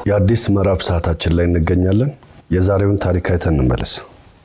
የአዲስ ምዕራፍ ሰዓታችን ላይ እንገኛለን። የዛሬውን ታሪክ አይተን እንመለስ።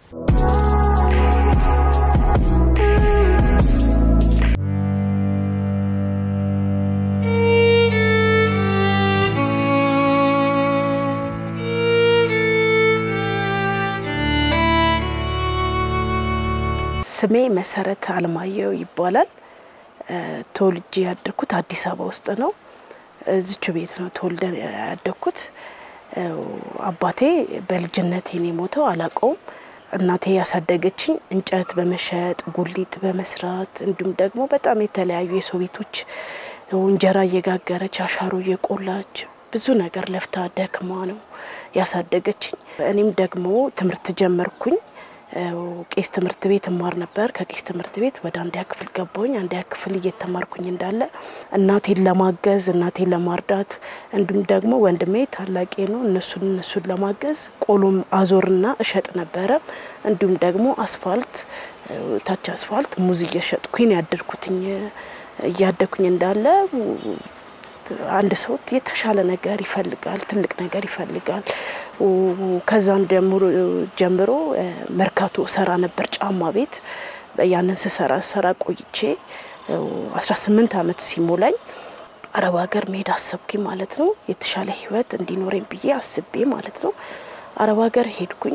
ስሜ መሰረት አለማየሁ ይባላል። ተወልጄ ያደግኩት አዲስ አበባ ውስጥ ነው። እዚቹ ቤት ነው ተወልደ ያደግኩት። አባቴ በልጅነቴ ነው የሞተው፣ አላውቀውም። እናቴ ያሳደገችኝ እንጨት በመሸጥ ጉሊት በመስራት እንዲሁም ደግሞ በጣም የተለያዩ የሰው ቤቶች እንጀራ እየጋገረች አሻሮ እየቆላች ብዙ ነገር ለፍታ ደክማ ነው ያሳደገችኝ። እኔም ደግሞ ትምህርት ጀመርኩኝ። ቄስ ትምህርት ቤት እማር ነበር። ከቄስ ትምህርት ቤት ወደ አንደኛ ክፍል ገባሁኝ። አንደኛ ክፍል እየተማርኩኝ እንዳለ እናቴን ለማገዝ እናቴን ለማርዳት እንዲሁም ደግሞ ወንድሜ ታላቄ ነው እነሱን እነሱን ለማገዝ ቆሎም አዞርና እሸጥ ነበረ። እንዲሁም ደግሞ አስፋልት ታች አስፋልት ሙዝ እየሸጥኩኝ ያደርኩትኝ እያደኩኝ እንዳለ አንድ ሰው የተሻለ ነገር ይፈልጋል፣ ትልቅ ነገር ይፈልጋል። ከዛም ጀምሮ መርካቶ ሰራ ነበር ጫማ ቤት። ያንን ስሰራ ሰራ ቆይቼ 18 ዓመት ሲሞላኝ አረብ ሀገር መሄድ አሰብኩኝ ማለት ነው። የተሻለ ህይወት እንዲኖረኝ ብዬ አስቤ ማለት ነው። አረብ ሀገር ሄድኩኝ።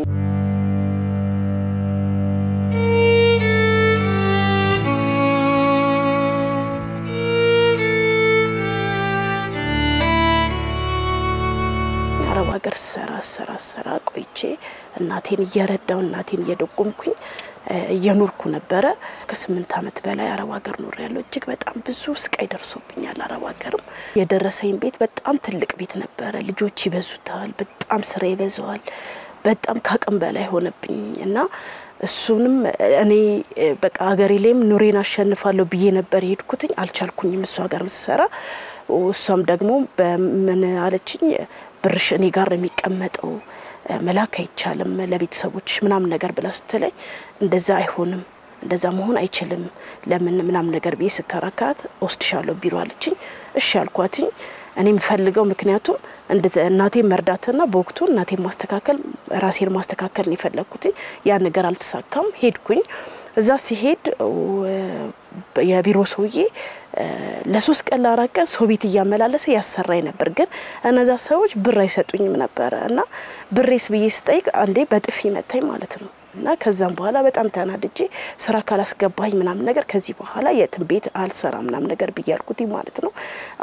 አረብ ሀገር ሰራ ሰራ ሰራ ቆይቼ እናቴን እየረዳው እናቴን እየደጎምኩኝ እየኖርኩ ነበረ። ከስምንት ዓመት በላይ አረብ ሀገር ኖር ያለው እጅግ በጣም ብዙ ስቃይ ደርሶብኛል። አረብ ሀገርም የደረሰኝ ቤት በጣም ትልቅ ቤት ነበረ። ልጆች ይበዙታል፣ በጣም ስራ ይበዛዋል። በጣም ከአቅም በላይ ሆነብኝ እና እሱንም እኔ በቃ ሀገሬ ላይም ኑሬን አሸንፋለሁ ብዬ ነበር የሄድኩትኝ። አልቻልኩኝም። እሱ ሀገር ምሰራ እሷም ደግሞ በምን አለችኝ ብርሽ እኔ ጋር ነው የሚቀመጠው መላክ አይቻልም ለቤተሰቦች ምናምን ነገር ብላ ስትለኝ እንደዛ አይሆንም እንደዛ መሆን አይችልም ለምን ምናምን ነገር ብዬ ስከራከራት ወስድሻለሁ ቢሮ አለችኝ። እሺ አልኳትኝ። እኔ የምፈልገው ምክንያቱም እናቴ መርዳትና በወቅቱ እናቴ ማስተካከል ራሴን ማስተካከል ነው የፈለግኩት። ያ ነገር አልተሳካም። ሄድኩኝ። እዛ ሲሄድ የቢሮ ሰውዬ ለሶስት ቀን ለአራት ቀን ሰው ቤት እያመላለሰ ያሰራኝ ነበር። ግን እነዛ ሰዎች ብር አይሰጡኝም ነበረ እና ብሬስ ብዬ ስጠይቅ አንዴ በጥፊ መታኝ ማለት ነው። እና ከዛም በኋላ በጣም ተናድጄ ስራ ካላስገባኝ ምናምን ነገር ከዚህ በኋላ የትም ቤት አልሰራ ምናምን ነገር ብዬ አልኩት ማለት ነው።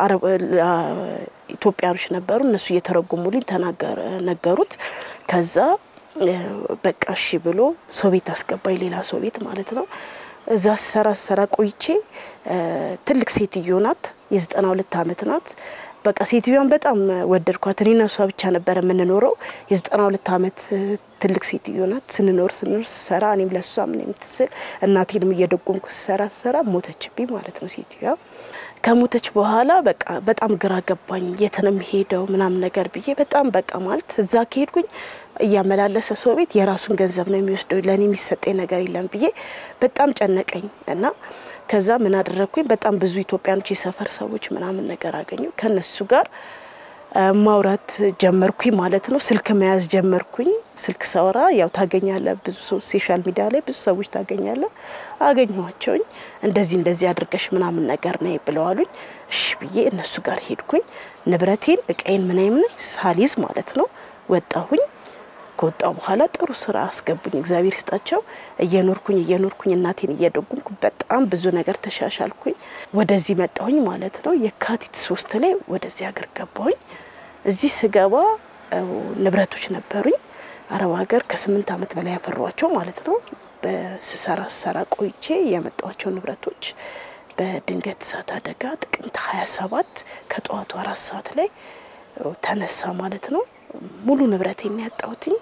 ኢትዮጵያኖች ነበሩ። እነሱ እየተረጎሙልኝ ነገሩት። ከዛ በቃ እሺ ብሎ ሰው ቤት አስገባኝ፣ ሌላ ሰው ቤት ማለት ነው። እዛ ሰራ ሰራ ቆይቼ ትልቅ ሴትዮ ናት፣ የዘጠና ሁለት አመት ናት። በቃ ሴትዮዋን በጣም ወደድኳት። እኔና እሷ ብቻ ነበረ የምንኖረው። የዘጠና ሁለት አመት ትልቅ ሴትዮ ናት። ስንኖር ስንኖር ስሰራ እኔም ለእሷ ምን የምትስል እናቴንም እየደጎምኩ ስሰራ ስሰራ ሞተችብኝ ማለት ነው ሴትዮዋ። ከሞተች በኋላ በቃ በጣም ግራ ገባኝ። የት ነው የምሄደው ምናምን ነገር ብዬ በጣም በቃ ማለት እዛ ከሄድኩኝ እያመላለሰ ሰው ቤት የራሱን ገንዘብ ነው የሚወስደው፣ ለእኔ የሚሰጠኝ ነገር የለም ብዬ በጣም ጨነቀኝ እና ከዛ ምን አደረግኩኝ? በጣም ብዙ ኢትዮጵያኖች የሰፈር ሰዎች ምናምን ነገር አገኙ። ከነሱ ጋር ማውራት ጀመርኩኝ ማለት ነው። ስልክ መያዝ ጀመርኩኝ። ስልክ ሳወራ ያው ታገኛለ፣ ብዙ ሶሻል ሚዲያ ላይ ብዙ ሰዎች ታገኛለ። አገኘኋቸውኝ። እንደዚህ እንደዚህ አድርገሽ ምናምን ነገር ነይ ብለዋሉኝ። እሺ ብዬ እነሱ ጋር ሄድኩኝ። ንብረቴን እቃዬን ምናምን ሳሊዝ ማለት ነው ወጣሁኝ። ከወጣው በኋላ ጥሩ ስራ አስገቡኝ። እግዚአብሔር ይስጣቸው። እየኖርኩኝ እየኖርኩኝ እናቴን እየደጉምኩ በጣም ብዙ ነገር ተሻሻልኩኝ። ወደዚህ መጣሁኝ ማለት ነው። የካቲት ሶስት ላይ ወደዚህ ሀገር ገባሁኝ። እዚህ ስገባ ንብረቶች ነበሩኝ። አረብ ሀገር ከስምንት ዓመት በላይ ያፈሯቸው ማለት ነው። በስሰራ ስሰራ ቆይቼ ያመጣኋቸው ንብረቶች በድንገት እሳት አደጋ ጥቅምት 27 ከጠዋቱ አራት ሰዓት ላይ ተነሳ ማለት ነው። ሙሉ ንብረቴን ያጣሁትኝ።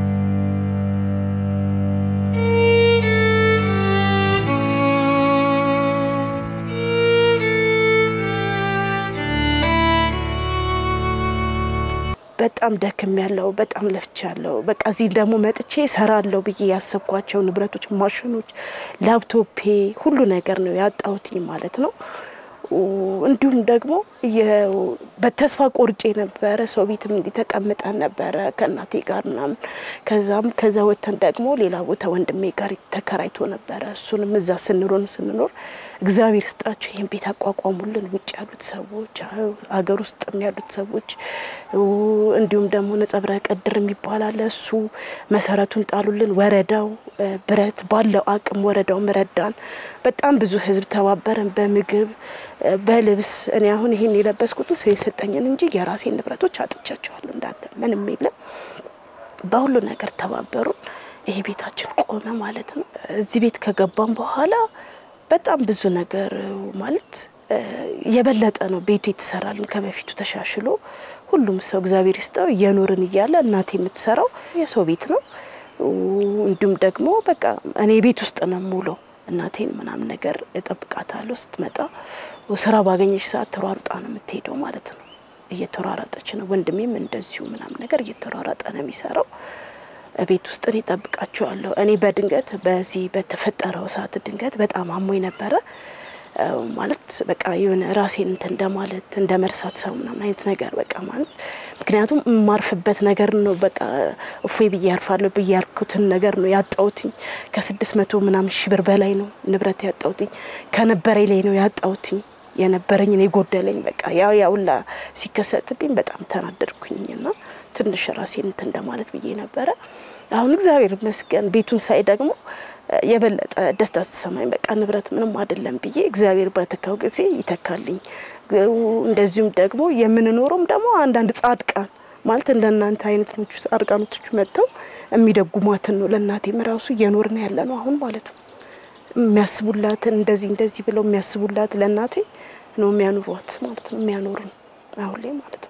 በጣም ደክም ያለው በጣም ለፍቻ ያለው በቃ እዚህ ደግሞ መጥቼ ሰራለሁ ብዬ ያሰብኳቸው ንብረቶች፣ ማሽኖች፣ ላፕቶፔ ሁሉ ነገር ነው ያጣሁትኝ ማለት ነው። እንዲሁም ደግሞ በተስፋ ቆርጬ ነበረ። ሰው ቤትም እንዲህ ተቀምጠን ነበረ ከእናቴ ጋር ምናምን። ከዛም ከዛ ወተን ደግሞ ሌላ ቦታ ወንድሜ ጋር ተከራይቶ ነበረ። እሱንም እዛ ስንሮን ስንኖር እግዚአብሔር ስጣቸው ይህን ቤት አቋቋሙልን። ውጭ ያሉት ሰዎች፣ አገር ውስጥም ያሉት ሰዎች እንዲሁም ደግሞ ነጸብራቅ ዕድር የሚባል አለ። እሱ መሰረቱን ጣሉልን። ወረዳው ብረት ባለው አቅም ወረዳውም ረዳን። በጣም ብዙ ህዝብ ተባበረን፣ በምግብ በልብስ። እኔ አሁን ይሄን የለበስኩትን ሰው የሰጠኝን እንጂ የራሴን ንብረቶች አጥቻቸዋለሁ እንዳለ ምንም የለም። በሁሉ ነገር ተባበሩን። ይሄ ቤታችን ቆመ ማለት ነው። እዚህ ቤት ከገባን በኋላ በጣም ብዙ ነገር ማለት የበለጠ ነው ቤቱ የተሰራልን ከበፊቱ ተሻሽሎ ሁሉም ሰው እግዚአብሔር ይስጠው እየኖርን እያለ እናቴ የምትሰራው የሰው ቤት ነው። እንዲሁም ደግሞ በቃ እኔ ቤት ውስጥ ነው የምውለው። እናቴን ምናምን ነገር እጠብቃታለሁ። ስትመጣ ስራ ባገኘች ሰዓት ተሯሩጣ ነው የምትሄደው ማለት ነው። እየተሯራጠች ነው። ወንድሜም እንደዚሁ ምናምን ነገር እየተሯራጠ ነው የሚሰራው። ቤት ውስጥ እኔ ጠብቃቸዋለሁ። እኔ በድንገት በዚህ በተፈጠረው ሰዓት ድንገት በጣም አሞኝ ነበረ ማለት በቃ የሆነ ራሴን እንትን እንደማለት እንደ መርሳት ሰው ምናምን አይነት ነገር በቃ ማለት ምክንያቱም የማርፍበት ነገር ነው። በቃ እፎይ ብዬ ያርፋለሁ ብዬ ያልኩትን ነገር ነው ያጣውትኝ። ከስድስት መቶ ምናምን ሺህ ብር በላይ ነው ንብረት ያጣውትኝ። ከነበረኝ ላይ ነው ያጣውትኝ የነበረኝን የጎደለኝ በቃ ያው ያውላ ሲከሰትብኝ በጣም ተናደድኩኝና ትንሽ ራሴን እንትን እንደማለት ብዬ ነበረ። አሁን እግዚአብሔር ይመስገን ቤቱን ሳይ ደግሞ የበለጠ ደስታ ተሰማኝ። በቃ ንብረት ምንም አይደለም ብዬ እግዚአብሔር በተካው ጊዜ ይተካልኝ። እንደዚሁም ደግሞ የምንኖረውም ደግሞ አንዳንድ ጻድቃን ማለት እንደ እናንተ አይነት ኖቹ ጻድቃኖቶች መጥተው የሚደጉሟትን ነው። ለእናቴም ራሱ እየኖርን ያለ ነው አሁን ማለት ነው። የሚያስቡላትን እንደዚህ እንደዚህ ብለው የሚያስቡላት ለእናቴ ነው የሚያኑሯት ማለት ነው። የሚያኖሩን አሁን ላይ ማለት ነው።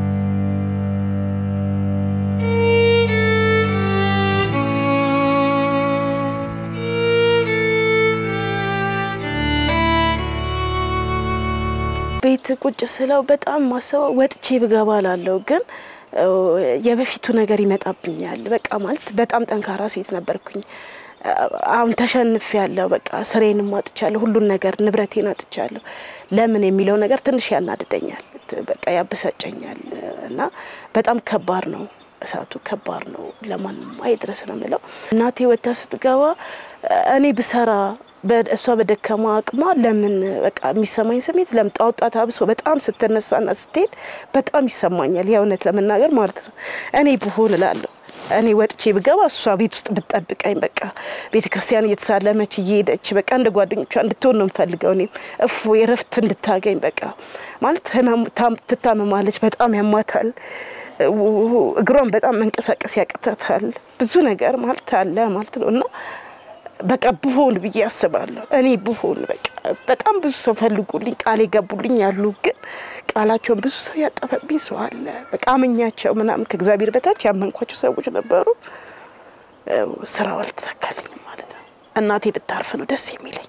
ቤት ቁጭ ስለው በጣም ማሰበው ወጥቼ ብገባ ላለው ግን የበፊቱ ነገር ይመጣብኛል። በቃ ማለት በጣም ጠንካራ ሴት ነበርኩኝ። አሁን ተሸንፍ ያለው በቃ ስሬንም አጥቻለሁ፣ ሁሉን ነገር ንብረቴን አጥቻለሁ። ለምን የሚለው ነገር ትንሽ ያናድደኛል፣ በቃ ያበሳጨኛል። እና በጣም ከባድ ነው፣ እሳቱ ከባድ ነው። ለማንም አይድረስ ነው የምለው። እናቴ ወታ ስትገባ እኔ ብሰራ እሷ በደከማ አቅሟ ለምን በቃ የሚሰማኝ ስሜት ለምን ጧት ጧት አብሶ በጣም ስትነሳና ስትሄድ በጣም ይሰማኛል። የእውነት ለመናገር ማለት ነው። እኔ ብሆን እላለሁ እኔ ወጥቼ ብገባ እሷ ቤት ውስጥ ብትጠብቀኝ በቃ ቤተ ክርስቲያን እየተሳለመች እየሄደች በቃ እንደ ጓደኞቿ እንድትሆን ነው የምፈልገው። እኔም እፎ የረፍት እንድታገኝ በቃ ማለት ትታመማለች፣ በጣም ያማታል። እግሯን በጣም መንቀሳቀስ ያቅታታል። ብዙ ነገር ማለት አለ ማለት ነው እና በቃ ብሆን ብዬ አስባለሁ። እኔ ብሆን በቃ በጣም ብዙ ሰው ፈልጉልኝ ቃል የገቡልኝ ያሉ፣ ግን ቃላቸውን ብዙ ሰው ያጠፈብኝ ሰው አለ። በቃ አመኛቸው ምናምን ከእግዚአብሔር በታች ያመንኳቸው ሰዎች ነበሩ። ስራው አልተሳካልኝም ማለት ነው። እናቴ ብታርፍ ነው ደስ የሚለኝ።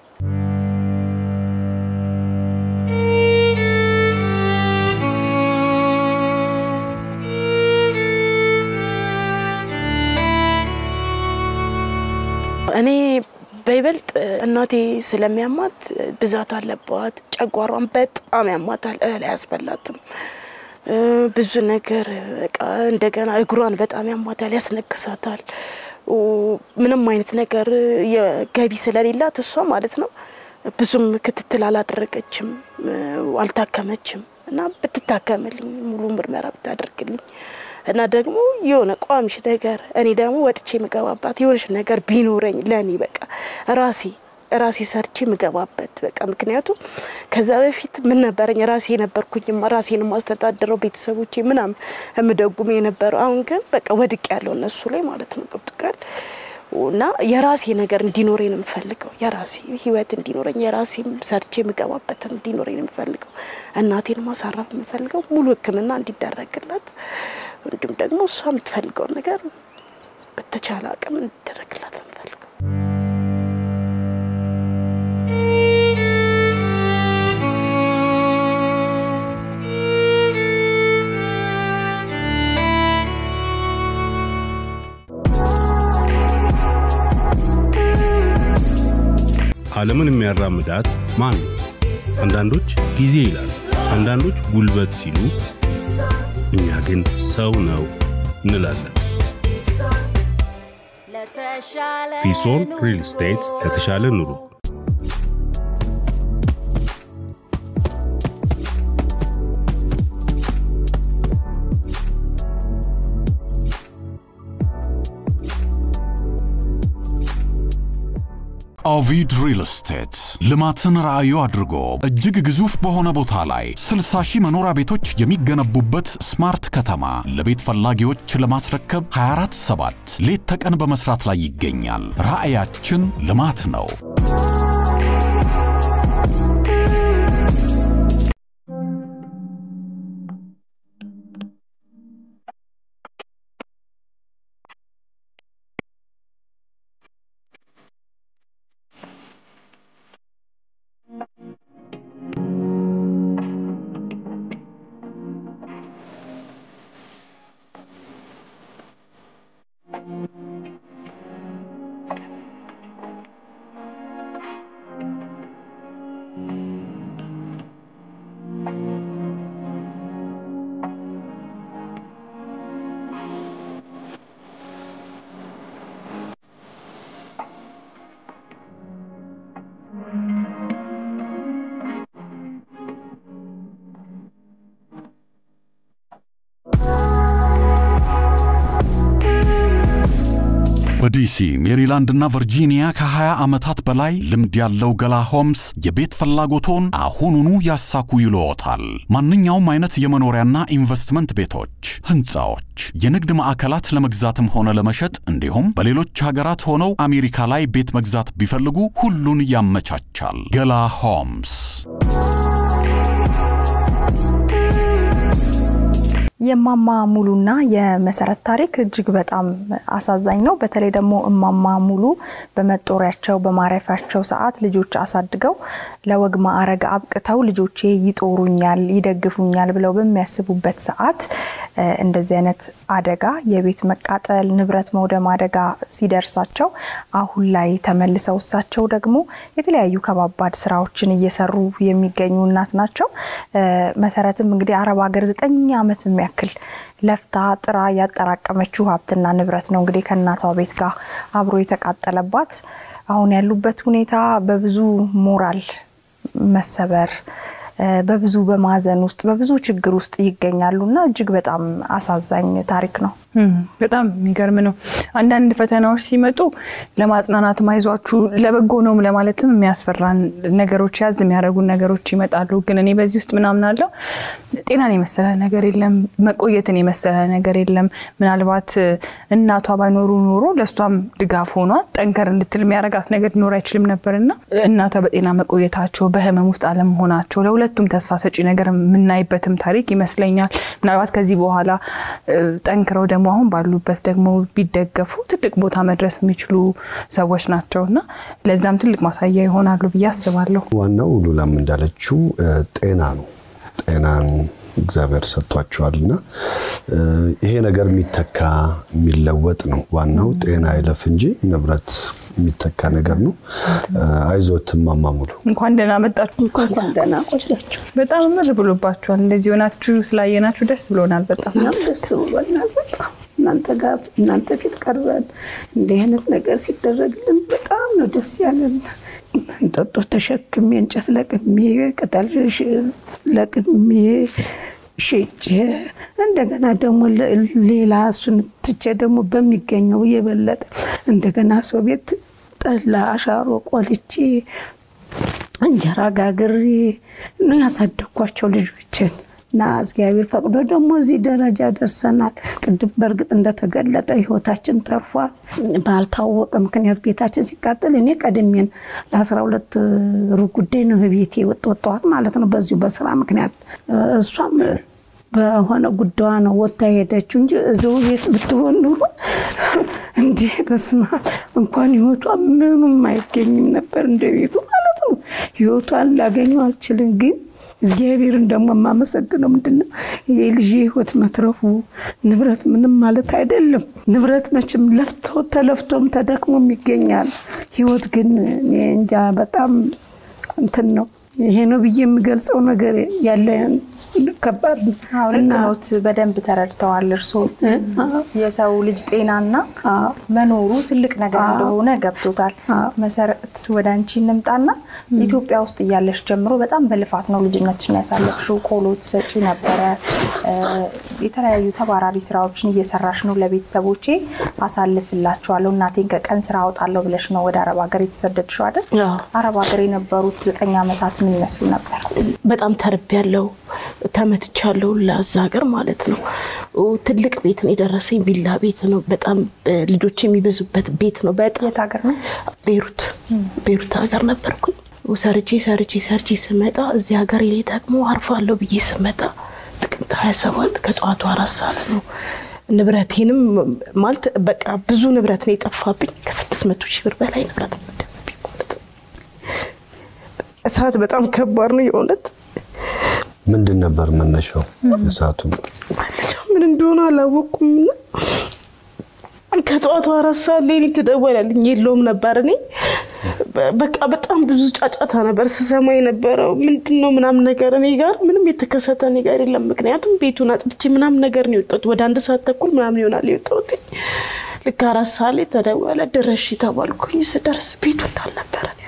እኔ በይበልጥ እናቴ ስለሚያማት ብዛት አለባት። ጨጓሯን በጣም ያማታል። እህል አያስበላትም። ብዙ ነገር በቃ እንደገና እግሯን በጣም ያማታል፣ ያስነክሳታል። ምንም አይነት ነገር የገቢ ስለሌላት እሷ ማለት ነው ብዙም ክትትል አላደረገችም፣ አልታከመችም እና ብትታከምልኝ ሙሉ ምርመራ ብታደርግልኝ እና ደግሞ የሆነ ቋሚሽ ነገር እኔ ደግሞ ወጥቼ የምገባባት የሆነች ነገር ቢኖረኝ ለእኔ በቃ ራሴ ራሴ ሰርቼ የምገባበት በቃ ምክንያቱም ከዛ በፊት ምን ነበረኝ ራሴ የነበርኩኝማ ራሴን ማስተዳደረው ቤተሰቦቼ ምናምን የምደጉም የነበረው አሁን ግን በቃ ወድቅ ያለው እነሱ ላይ ማለት ነው ገብቶካል እና የራሴ ነገር እንዲኖረኝ ነው የምፈልገው። የራሴ ህይወት እንዲኖረኝ የራሴ ሰርቼ የምገባበትን እንዲኖረኝ ነው የምፈልገው። እናቴን ማሳረፍ የምፈልገው ሙሉ ሕክምና እንዲደረግላት እንዲሁም ደግሞ እሷ የምትፈልገውን ነገር በተቻለ አቅም እንዲደረግላት ነው የምፈልገው። ዓለምን የሚያራምዳት ማን ነው? አንዳንዶች ጊዜ ይላሉ፣ አንዳንዶች ጉልበት ሲሉ፣ እኛ ግን ሰው ነው እንላለን። ፊሶን ሪል ስቴት ለተሻለ ኑሮ ኦቪድ ሪል ስቴት ልማትን ራዕዩ አድርጎ እጅግ ግዙፍ በሆነ ቦታ ላይ 60 ሺህ መኖሪያ ቤቶች የሚገነቡበት ስማርት ከተማ ለቤት ፈላጊዎች ለማስረከብ 247 ሌት ተቀን በመስራት ላይ ይገኛል። ራዕያችን ልማት ነው። በዲሲ ሜሪላንድ እና ቨርጂኒያ ከ20 ዓመታት በላይ ልምድ ያለው ገላ ሆምስ የቤት ፍላጎቶን አሁኑኑ ያሳኩ ይልዎታል። ማንኛውም አይነት የመኖሪያና ኢንቨስትመንት ቤቶች፣ ህንፃዎች፣ የንግድ ማዕከላት ለመግዛትም ሆነ ለመሸጥ እንዲሁም በሌሎች ሀገራት ሆነው አሜሪካ ላይ ቤት መግዛት ቢፈልጉ ሁሉን ያመቻቻል። ገላ ሆምስ የማማ ሙሉና የመሰረት ታሪክ እጅግ በጣም አሳዛኝ ነው። በተለይ ደግሞ እማማ ሙሉ በመጦሪያቸው በማረፊያቸው ሰዓት ልጆች አሳድገው ለወግ ማዕረግ አብቅተው ልጆቼ ይጦሩኛል፣ ይደግፉኛል ብለው በሚያስቡበት ሰዓት እንደዚህ አይነት አደጋ የቤት መቃጠል፣ ንብረት መውደም አደጋ ሲደርሳቸው አሁን ላይ ተመልሰው እሳቸው ደግሞ የተለያዩ ከባባድ ስራዎችን እየሰሩ የሚገኙ እናት ናቸው። መሰረትም እንግዲህ አረብ ሀገር ዘጠኝ ዓመት የሚያክል ለፍታ ጥራ ያጠራቀመችው ሀብትና ንብረት ነው እንግዲህ ከእናቷ ቤት ጋር አብሮ የተቃጠለባት። አሁን ያሉበት ሁኔታ በብዙ ሞራል መሰበር በብዙ በማዘን ውስጥ በብዙ ችግር ውስጥ ይገኛሉ እና እጅግ በጣም አሳዛኝ ታሪክ ነው። በጣም የሚገርም ነው። አንዳንድ ፈተናዎች ሲመጡ ለማጽናናትም አይዟችሁ ለበጎ ነውም ለማለትም የሚያስፈራን ነገሮች ያዝ የሚያደርጉን ነገሮች ይመጣሉ። ግን እኔ በዚህ ውስጥ ምናምን አለው ጤናን የመሰለ ነገር የለም፣ መቆየትን የመሰለ ነገር የለም። ምናልባት እናቷ ባይኖሩ ኖሮ ለእሷም ድጋፍ ሆኗት ጠንከር እንድትል የሚያደርጋት ነገር ሊኖር አይችልም ነበርና እናቷ በጤና መቆየታቸው በህመም ውስጥ አለመሆናቸው ለሁለቱም ተስፋ ሰጪ ነገር የምናይበትም ታሪክ ይመስለኛል። ምናልባት ከዚህ በኋላ ጠንክረው ደግሞ አሁን ባሉበት ደግሞ ቢደገፉ ትልቅ ቦታ መድረስ የሚችሉ ሰዎች ናቸው እና ለዛም ትልቅ ማሳያ ይሆናሉ ብዬ አስባለሁ። ዋናው ሉላም እንዳለችው ጤና ነው። ጤናን እግዚአብሔር ሰጥቷቸዋል እና ይሄ ነገር የሚተካ የሚለወጥ ነው። ዋናው ጤና አይለፍ እንጂ ንብረት የሚተካ ነገር ነው። አይዞት እማማ ሙሉ እንኳን ደህና መጣችሁ። እንኳን ደህና ቆያችሁ። በጣም ምር ብሎባችኋል። እንደዚህ ሆናችሁ ስላየናችሁ ደስ ብሎናል። በጣም ደስ ብሎናል። በጣም እናንተ ጋር እናንተ ፊት ቀርበን እንዲህ አይነት ነገር ሲደረግልን በጣም ነው ደስ ያለን። እንጦጦ ተሸክሜ እንጨት ለቅሜ ቅጠል ለቅሜ ሽጬ እንደገና ደግሞ ሌላ እሱን ትቼ ደግሞ በሚገኘው የበለጠ እንደገና ሰው ቤት ጠላ አሻሮ ቆልቼ እንጀራ ጋግሬ ነው ያሳደግኳቸው ልጆችን እና እግዚአብሔር ፈቅዶ ደግሞ እዚህ ደረጃ ደርሰናል። ቅድም በእርግጥ እንደተገለጠ ህይወታችን ተርፏል። ባልታወቀ ምክንያት ቤታችን ሲቃጠል እኔ ቀድሜን ለአስራ ሁለት ሩብ ጉዳይ ነው ቤቴ ወጣኋት ማለት ነው። በዚሁ በስራ ምክንያት እሷም በሆነ ጉዳዋ ነው ወጥታ ሄደችው እንጂ እዚሁ ቤት ብትሆን ኑሮ እንዲህ በስማ እንኳን ህይወቷ ምኑም አይገኝም ነበር እንደ ቤቱ ማለት ነው። ህይወቷን ላገኘው አልችልም ግን እግዚአብሔርን ደግሞ የማመሰግነው ምንድን ነው የልጅ ህይወት መትረፉ ንብረት ምንም ማለት አይደለም። ንብረት መቼም ለፍቶ ተለፍቶም ተደክሞም ይገኛል። ህይወት ግን እኔ እንጃ በጣም እንትን ነው ይሄ ነው ብዬ የምገልጸው ነገር ያለ ከባድ ነው። አዎ ልክ ኖት። በደንብ ተረድተዋል እርስዎ የሰው ልጅ ጤናና መኖሩ ትልቅ ነገር እንደሆነ ገብቶታል። መሰረት ወደ አንቺ እንምጣና ኢትዮጵያ ውስጥ እያለሽ ጀምሮ በጣም በልፋት ነው ልጅነትሽን ያሳለፍሽው። ቆሎ ትሰጪ ነበረ፣ የተለያዩ ተባራሪ ስራዎችን እየሰራሽ ነው። ለቤተሰቦቼ አሳልፍላቸዋለሁ እናቴን ከቀን ስራ አውጣለሁ ብለሽ ነው ወደ አረብ ሀገር የተሰደድሽው አይደል? አረብ ሀገር የነበሩት ዘጠኝ ዓመታት ምን ይመስሉ ነበር? በጣም ተርቤያለሁ፣ ተመትቻለሁ። ለዛ ሀገር ማለት ነው። ትልቅ ቤት ነው የደረሰኝ፣ ቪላ ቤት ነው። በጣም ልጆች የሚበዙበት ቤት ነው። በጣም የት ሀገር ነው? ቤሩት ቤሩት ሀገር ነበርኩኝ። ሰርቼ ሰርቼ ሰርቼ ስመጣ እዚህ ሀገር ላይ ደግሞ አርፋለሁ ብዬ ስመጣ ጥቅምት 27 ከጠዋቱ አራት ሰዓት ነው። ንብረቴንም ማለት በቃ ብዙ ንብረት ነው የጠፋብኝ። ከስድስት መቶ ሺህ ብር በላይ ንብረት ነው የወደመብኝ ማለት ነው። እሳት በጣም ከባድ ነው የእውነት ምንድን ነበር መነሻው? እሳቱ ምን እንደሆነ አላወቅኩም። እና ከጠዋቱ አራት ሰዓት ላይ ተደወለልኝ። የለውም ነበር እኔ በቃ በጣም ብዙ ጫጫታ ነበር ስሰማ የነበረው። ምንድን ነው ምናምን ነገር እኔ ጋር ምንም የተከሰተ እኔ ጋር የለም። ምክንያቱም ቤቱን አጥድቼ ምናምን ነገር ነው የወጣሁት። ወደ አንድ ሰዓት ተኩል ምናምን ይሆናል የወጣሁት። ልክ አራት ሰዓት ላይ ተደወለ። ድረሽ ተባልኩኝ። ስደርስ ቤቱ እንዳልነበረ ነው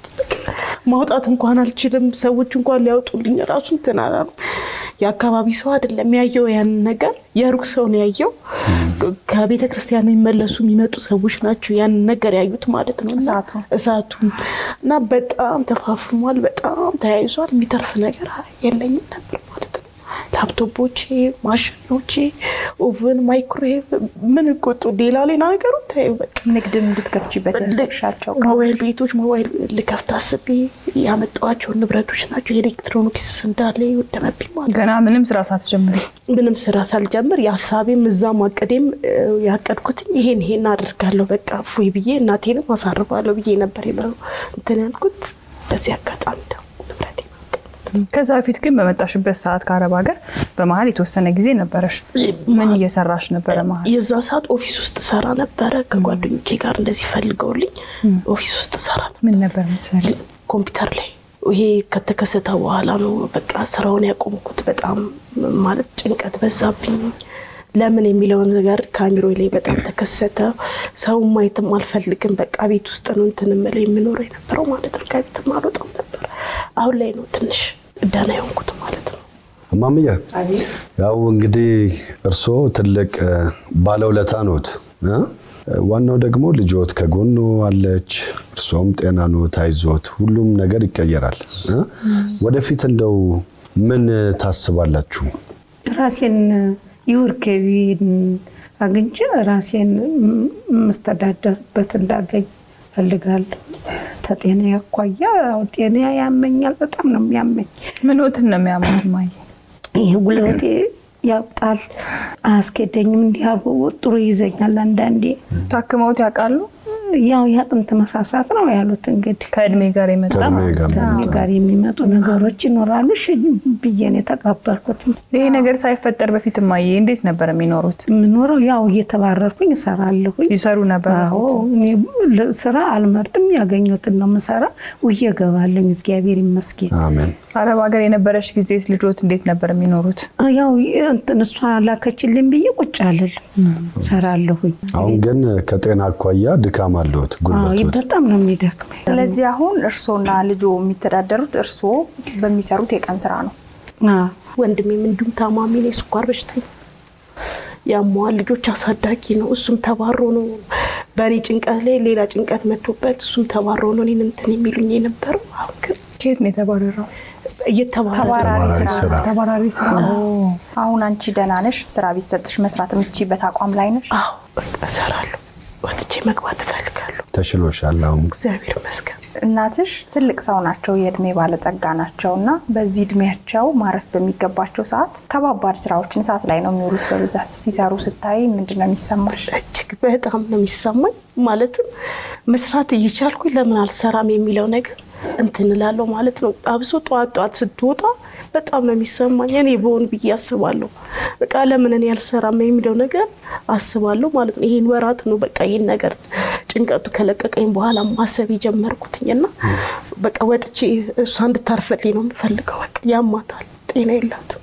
ማውጣት እንኳን አልችልም። ሰዎች እንኳን ሊያወጡልኝ ራሱ እንትን አላሉ። የአካባቢ ሰው አይደለም ያየው ያንን ነገር፣ የሩቅ ሰው ነው ያየው። ከቤተ ክርስቲያን የሚመለሱ የሚመጡ ሰዎች ናቸው ያንን ነገር ያዩት ማለት ነው። እሳቱን እና በጣም ተፋፍሟል፣ በጣም ተያይዟል። የሚተርፍ ነገር የለኝም ነበር ማለት ነው። ላፕቶፖቼ፣ ማሽኖቼ፣ ኦቨን፣ ማይክሮዌቭ ምን ቆጡ ሌላ ሌላ ነገሩ ታዩ። በቃ ንግድም እንድትከፍቺበት ያሰብሻቸው ሞባይል ቤቶች ሞባይል ልከፍት አስቤ ያመጣኋቸው ንብረቶች ናቸው። ኤሌክትሮኒክስ እንዳለ የወደመብኝ ማለት ገና ምንም ስራ ሳትጀምሪ ምንም ስራ ሳልጀምር የሀሳቤም እዛ ማቀዴም ያቀድኩት ይሄን ይሄን አድርጋለሁ በቃ ፉይ ብዬ እናቴንም አሳርፋለሁ ብዬ ነበር እንትን ያልኩት። በዚህ አጋጣሚ ደግሞ ንብረቴ ከዛ በፊት ግን በመጣሽበት ሰዓት ከአረብ ሀገር በመሀል የተወሰነ ጊዜ ነበረሽ። ምን እየሰራሽ ነበረ? መሀል የዛ ሰዓት ኦፊስ ውስጥ ሰራ ነበረ። ከጓደኞቼ ጋር እንደዚህ ፈልገውልኝ ኦፊስ ውስጥ ሰራ ነበር። ምን ነበር ምትሰሪ? ኮምፒውተር ላይ ይሄ ከተከሰተ በኋላ ነው በቃ ስራውን ያቆምኩት። በጣም ማለት ጭንቀት በዛብኝ። ለምን የሚለውን ነገር ከአሚሮ ላይ በጣም ተከሰተ። ሰው ማየትም አልፈልግም። በቃ ቤት ውስጥ ነው እንትን የምለው የምኖረው የነበረው ማለት ነው። ከቤትም አልወጣም ነበር። አሁን ላይ ነው ትንሽ ደህና የሆንኩት ማለት ነው። እማምዬ ያው እንግዲህ እርስዎ ትልቅ ባለውለታ ኖት። ዋናው ደግሞ ልጆት ከጎኖ አለች፣ እርሶም ጤና ኖት፣ አይዞት፣ ሁሉም ነገር ይቀየራል። ወደፊት እንደው ምን ታስባላችሁ? ራሴን ይውር ገቢ አግኝቼ ራሴን የምስተዳደርበት እንዳገኝ ፈልጋለሁ። ከጤና አኳያ ጤና ያመኛል፣ በጣም ነው የሚያመኝ። ምንትን ነው የሚያመኝ? ማየ ይህ ጉልበቴ ያብጣል፣ አያስኬደኝም። እንዲህ ጥሩ ይዘኛል። አንዳንዴ ታክመውት ያውቃሉ? ያው የአጥንት መሳሳት ነው ያሉት። እንግዲህ ከእድሜ ጋር የመጣ ከእድሜ ጋር የሚመጡ ነገሮች ይኖራሉ። እሺ ብዬን የተቀበልኩት። ይሄ ነገር ሳይፈጠር በፊት ማየ እንዴት ነበር የሚኖሩት? የምኖረው ያው እየተባረርኩኝ እሰራለሁኝ። ይሰሩ ነበር? አዎ እኔ ስራ አልመርጥም፣ ያገኘሁትን ነው የምሰራ። ውዬ እገባለሁኝ። እግዚአብሔር ይመስገን። አሜን። አረብ ሀገር የነበረች ጊዜ ልጆት እንዴት ነበር የሚኖሩት? ያው እንትን እሷ ላከችልኝ ብዬ ቁጭ አልልም፣ እሰራለሁኝ። አሁን ግን ከጤና አኳያ ድካም አለዎት፣ ጉልበቶት በጣም ነው የሚደክመኝ። ስለዚህ አሁን እርስዎና ልጆ የሚተዳደሩት እርስዎ በሚሰሩት የቀን ስራ ነው። ወንድሜም እንዲሁም ታማሚ ነው፣ የስኳር በሽተኛ ያሟል። ልጆች አሳዳጊ ነው። እሱም ተባሮ ነው በእኔ ጭንቀት ላይ ሌላ ጭንቀት መጥቶበት እሱም ተባሮ ነው እኔን እንትን የሚሉኝ የነበረው። አሁን ግን ከየት ነው የተባረረው? ተባራሪ ስራ ተባራሪ ስራ። አሁን አንቺ ደህና ነሽ? ስራ ቢሰጥሽ መስራት የምትችይበት አቋም ላይ ነሽ? አዎ በቃ እሰራለሁ። ወጥቼ መግባት እፈልጋለሁ። ተሽሎሻል? አሁን እግዚአብሔር ይመስገን። እናትሽ ትልቅ ሰው ናቸው፣ የእድሜ ባለጸጋ ናቸው እና በዚህ እድሜያቸው ማረፍ በሚገባቸው ሰዓት ከባባድ ስራዎችን ሰዓት ላይ ነው የሚውሉት በብዛት ሲሰሩ ስታይ ምንድን ነው የሚሰማሽ? እጅግ በጣም ነው የሚሰማኝ። ማለትም መስራት እየቻልኩኝ ለምን አልሰራም የሚለው ነገር እንትን እላለሁ ማለት ነው። አብሶ ጠዋት ጠዋት ስትወጣ በጣም ነው የሚሰማኝ። እኔ በሆን ብዬ አስባለሁ። በቃ ለምን እኔ አልሰራም የሚለው ነገር አስባለሁ ማለት ነው። ይህን ወራት ነው በቃ ይህን ነገር ጭንቀቱ ከለቀቀኝ በኋላ ማሰብ የጀመርኩትኝ እና በቃ ወጥቼ እሷ እንድታርፈልኝ ነው የምፈልገው። በቃ ያማታል፣ ጤና የላትም።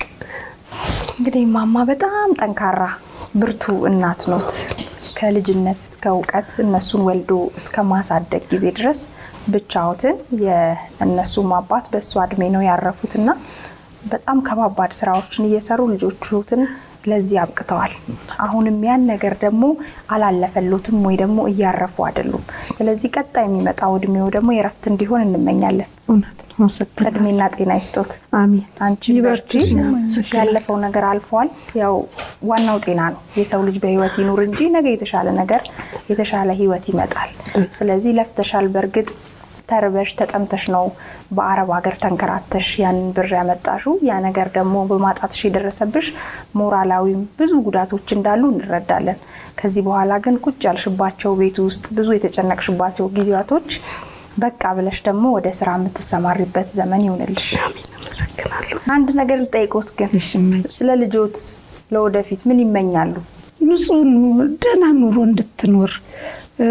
እንግዲህ ማማ በጣም ጠንካራ ብርቱ እናት ኖት። ከልጅነት እስከ እውቀት እነሱን ወልዶ እስከ ማሳደግ ጊዜ ድረስ ብቻዎትን የእነሱም አባት በእሱ እድሜ ነው ያረፉትና በጣም ከባባድ ስራዎችን እየሰሩ ልጆቹትን ለዚህ አብቅተዋል። አሁንም ያን ነገር ደግሞ አላለፈሎትም ወይ ደግሞ እያረፉ አይደሉም። ስለዚህ ቀጣይ የሚመጣው እድሜው ደግሞ የረፍት እንዲሆን እንመኛለን። እውነት ነው። አመሰግናለሁ። እድሜና ጤና ይስጦት። አሜን። አንቺ በርቺ። ያለፈው ነገር አልፏል። ያው ዋናው ጤና ነው። የሰው ልጅ በህይወት ይኑር እንጂ ነገ የተሻለ ነገር የተሻለ ህይወት ይመጣል። ስለዚህ ለፍተሻል። በእርግጥ ተርበሽ ተጠምተሽ ነው በአረብ ሀገር ተንከራተሽ ያንን ብር ያመጣሹ። ያ ነገር ደግሞ በማጣትሽ የደረሰብሽ ሞራላዊም ብዙ ጉዳቶች እንዳሉ እንረዳለን። ከዚህ በኋላ ግን ቁጭ ያልሽባቸው ቤት ውስጥ ብዙ የተጨነቅሽባቸው ጊዜያቶች በቃ ብለሽ ደግሞ ወደ ስራ የምትሰማሪበት ዘመን ይሁንልሽ። አመሰግናለሁ። አንድ ነገር ልጠይቆት ግን እሺ እማዬ። ስለ ልጆት ለወደፊት ምን ይመኛሉ? ንጹህ ኑ- ደህና ኑሮ እንድትኖር እ፣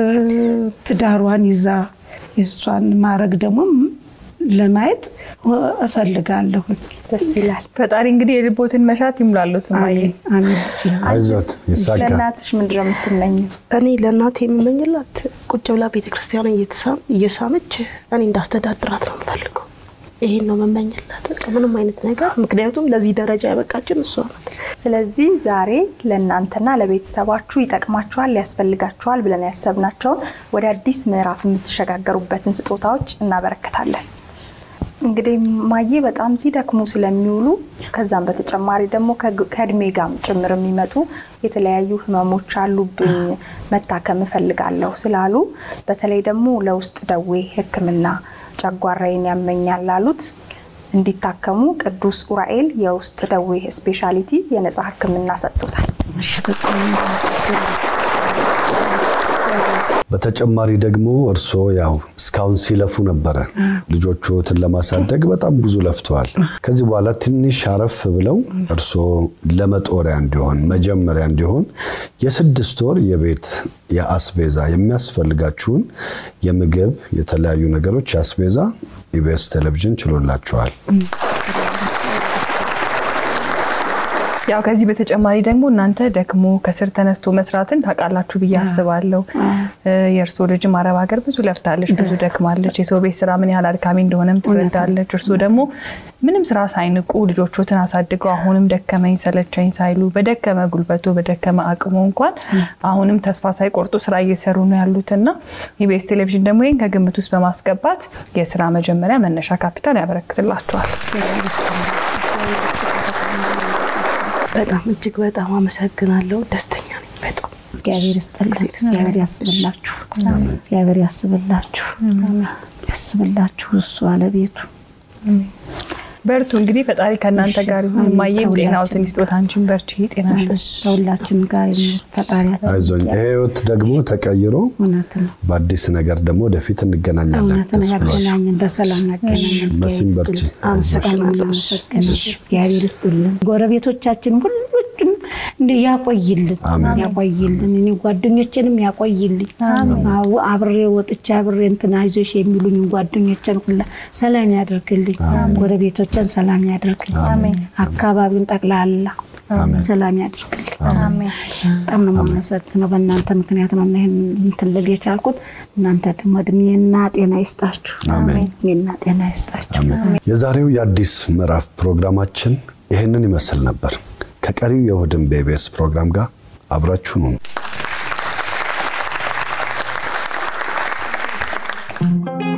ትዳሯን ይዛ የእሷን ማድረግ ደግሞ ለማየት እፈልጋለሁ። ደስ ይላል። ፈጣሪ እንግዲህ የልቦትን መሻት ይሙላሉት። እማዬ አሜን አሜን። ልጅ አይዞት ይሳካ። ለእናትሽ ምንድን ነው የምትመኘው? እኔ ለእናቴ የምመኝላት ቁጭ ብላ ቤተክርስቲያን እየሳመች እኔ እንዳስተዳድራት ነው የምፈልገው። ይሄን ነው መመኝላት። በቃ ምንም አይነት ነገር ምክንያቱም ለዚህ ደረጃ ያበቃችን እሷ ናት። ስለዚህ ዛሬ ለእናንተና ለቤተሰባችሁ ይጠቅማችኋል፣ ያስፈልጋችኋል ብለን ያሰብናቸውን ወደ አዲስ ምዕራፍ የምትሸጋገሩበትን ስጦታዎች እናበረክታለን። እንግዲህ ማዬ በጣም ሲደክሙ ስለሚውሉ ከዛም በተጨማሪ ደግሞ ከግ- ከእድሜ ጋም ጭምር የሚመጡ የተለያዩ ህመሞች አሉብኝ መታከም እፈልጋለሁ ስላሉ በተለይ ደግሞ ለውስጥ ደዌ ሕክምና ጨጓራዬን ያመኛል ላሉት እንዲታከሙ ቅዱስ ኡራኤል የውስጥ ደዌ ስፔሻሊቲ የነጻ ሕክምና ሰጥቶታል። በተጨማሪ ደግሞ እርስዎ ያው እስካሁን ሲለፉ ነበረ ልጆቹትን ለማሳደግ በጣም ብዙ ለፍተዋል። ከዚህ በኋላ ትንሽ አረፍ ብለው እርስዎ ለመጦሪያ እንዲሆን መጀመሪያ እንዲሆን የስድስት ወር የቤት የአስቤዛ የሚያስፈልጋችሁን የምግብ የተለያዩ ነገሮች የአስቤዛ ኢቢኤስ ቴሌቪዥን ችሎላችኋል። ያው ከዚህ በተጨማሪ ደግሞ እናንተ ደግሞ ከስር ተነስቶ መስራትን ታውቃላችሁ ብዬ አስባለሁ። የእርስዎ ልጅም አረብ ሀገር ብዙ ለፍታለች፣ ብዙ ደክማለች። የሰው ቤት ስራ ምን ያህል አድካሚ እንደሆነም ትረዳለች። እርስዎ ደግሞ ምንም ስራ ሳይንቁ ልጆቹትን አሳድገው አሁንም ደከመኝ ሰለቸኝ ሳይሉ በደከመ ጉልበቱ በደከመ አቅሙ እንኳን አሁንም ተስፋ ሳይቆርጡ ስራ እየሰሩ ነው ያሉትና ኢቢኤስ ቴሌቪዥን ደግሞ ይህን ከግምት ውስጥ በማስገባት የስራ መጀመሪያ መነሻ ካፒታል ያበረክትላቸዋል። በጣም እጅግ በጣም አመሰግናለሁ። ደስተኛ ነኝ በጣም እግዚአብሔር ይስጥልን። እግዚአብሔር ያስብላችሁ። እግዚአብሔር ያስብላችሁ። ያስብላችሁ እሱ አለቤቱ በርቱ እንግዲህ ፈጣሪ ከእናንተ ጋር ይሁን። እማዬም ጤናዎትን ይስጦት፣ አንቺን በርቺ፣ ጤናሽን ከሁላችን ጋር ይኑር ፈጣሪያችን። አይዞኝ። ይሄ ህይወት ደግሞ ተቀይሮ እውነት ነው በአዲስ ነገር ደግሞ ወደፊት እንገናኛለን። እውነት ነው። ደስ ብሏችሁ። ያገናኘን በሰላም ያገናኘን። መሲም እግዚአብሔር በርቺ። ይስጥልን። አመሰግናለሁ። አመሰግናለሁ። እግዚአብሔር ይስጥልን። ጎረቤቶቻችን ሁሉም እንደ ያቆይልን አሜን። ያቆይልን። እኔ ጓደኞችንም ያቆይልኝ። አዎ፣ አብሬ ወጥቼ አብሬ እንትን አይዞሽ የሚሉኝ ጓደኞችን ሁላ ሰላም ያደርግልኝ። ጎረቤቶችን ሰላም ያደርግልኝ። አካባቢውን ጠቅላላ ሰላም ያደርግልኝ። በጣም ነው የማመሰግነው። በእናንተ ምክንያት ነው እና ይህን እንትን ልል የቻልኩት። እናንተ ደግሞ እድሜና ጤና ይስጣችሁ። እድሜና ጤና ይስጣችሁ። አሜን። የዛሬው የአዲስ ምዕራፍ ፕሮግራማችን ይህንን ይመስል ነበር። ከቀሪው የእሁድን በኢቢኤስ ፕሮግራም ጋር አብራችሁን ሁኑ።